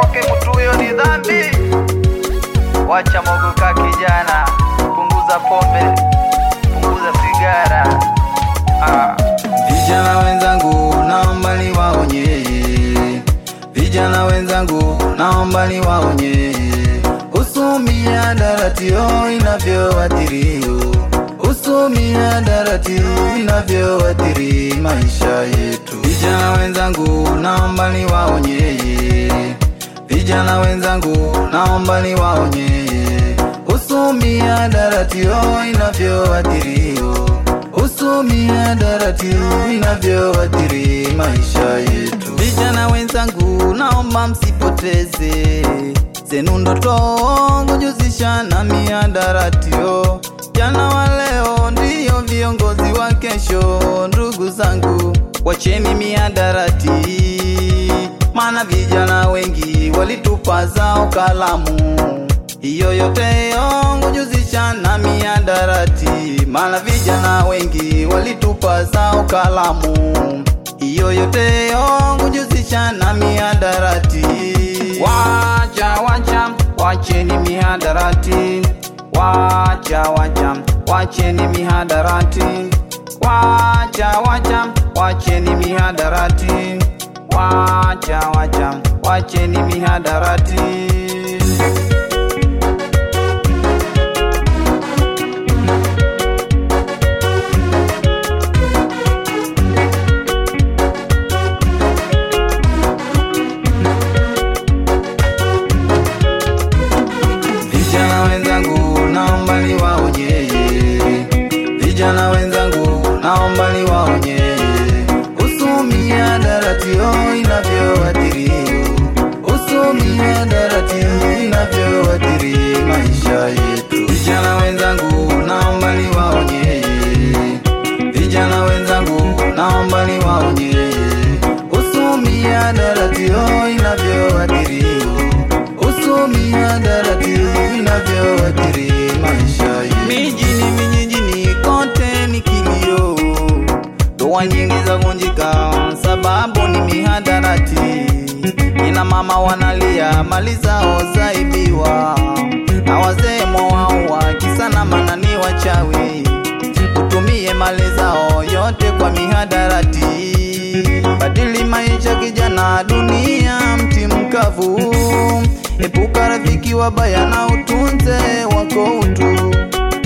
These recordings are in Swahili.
kwake mtu huyo ni dhambi. Wacha mogoka kijana, punguza pombe, punguza sigara. Ah. Vijana wenzangu, naomba niwaonye, vijana wenzangu, naomba niwaonye, usumia daratio inavyoathirio, usumia daratio inavyoathiri maisha yetu. Vijana wenzangu, naomba niwaonye, vijana wenzangu, naomba niwaonye, usumia daratio inavyoathirio usumia daratibu inavyoathiri maisha yetu. Vijana wenzangu, naomba msipoteze zenu ndoto kujuzisha na miadaratio. Jana wa leo ndiyo viongozi wa kesho. Ndugu zangu, wacheni miadarati, maana vijana wengi walitupa zao kalamu hiyo yote yongo juzisha na miadarati, maana vijana wengi walitupa zao kalamu. Hiyo yote yongo juzisha na miadarati. Wacha wacha wacheni mihadarati, wacha wacha wacheni mihadarati, wacha wacha wacheni mihadarati, wacha wacha wacheni mihadarati. Vijana wenzangu, naomba niwaonye, vijana wenzangu, naomba niwaonye, usumia daratio inavyoathiri, usumia daratio inavyoathiri maisha yetu. Vijana wenzangu, naomba niwaonye, vijana wenzangu, naomba niwaonye, usumia daratio inavyoathiri usumia daratibu inavyoathiri maisha yetu. Mijini vijijini kote ni kilio, ndoa nyingi za vunjika sababu ni mihadarati. Kina mama wanalia mali zao zaibiwa, na wazee mwawaua kisa na maana ni wachawi, utumie mali zao yote kwa mihadarati. Badili maisha kijana, dunia mti mkavu. Epuka rafiki wabaya na utunze wako utu.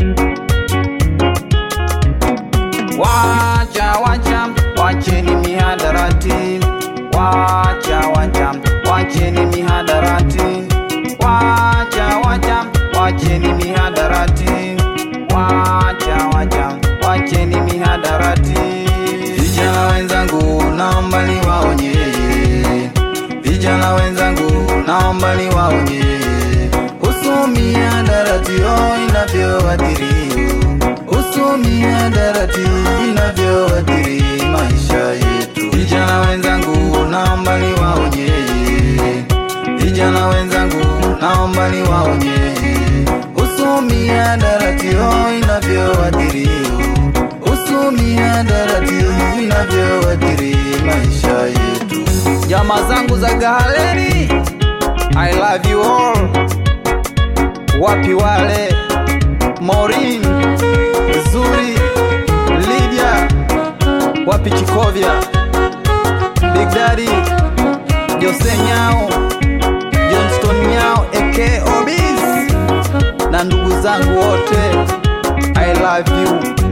Wacha wacha wacheni mihadarati, wacha wacha wacheni mihadarati, wacha wacha wacheni mihadarati, wacha wacha wacheni mihadarati. Vijana wenzangu, naomba niwaonye, vijana wenzangu, naomba niwaonye, usumia daratio inavyoathiri, usumia daratio inavyoathiri maisha yetu. Vijana wenzangu, naomba niwaonye, vijana wenzangu, naomba niwaonye, usumia daratio inavyoathiri usumia daratio inavyoathiri maisha yetu. Jamaa zangu za Gahaleni, I love you all. Wapi wale Maureen, Zuri, Lydia, wapi Chikovya, Big Daddy, Jose Nyao, Johnston Nyao aka Obis na ndugu zangu wote, I love you.